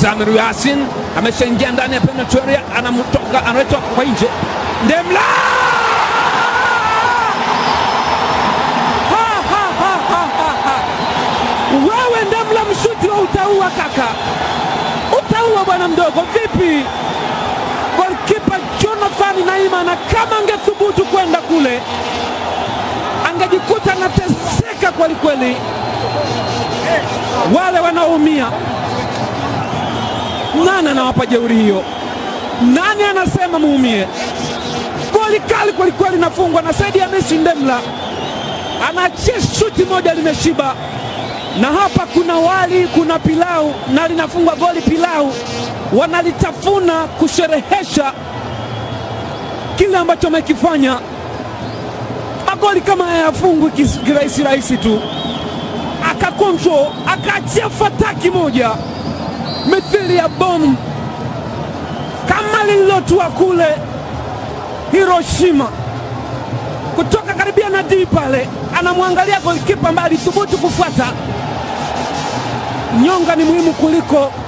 Samiru Yasin ameshaingia ndani ya penalty area, anamtoka analetwa kwa nje. Ndemla Ha, ha, ha, ha, ha, ha. Wewe Ndemla, mshuti wa utaua kaka, utaua bwana mdogo, vipi? Golkipa Jonathan Naima, na kama angethubutu kwenda kule angejikuta anateseka kweli kweli. Wale wanaoumia, nani anawapa jeuri hiyo? Nani anasema muumie? Goli kali kweli kweli nafungwa na Saidi Hamisi Ndemla, anaachia shuti moja limeshiba, na hapa kuna wali, kuna pilau na linafungwa goli pilau, wanalitafuna kusherehesha kile ambacho amekifanya. Magoli kama haya yafungwi kis- kirahisi rahisi tu, akakontrol akaachia fataki moja mithili ya bomu kama lililotua kule Hiroshima kutoka karibia na dii pale, anamwangalia golikipa ambaye alithubutu kufuata. Nyonga ni muhimu kuliko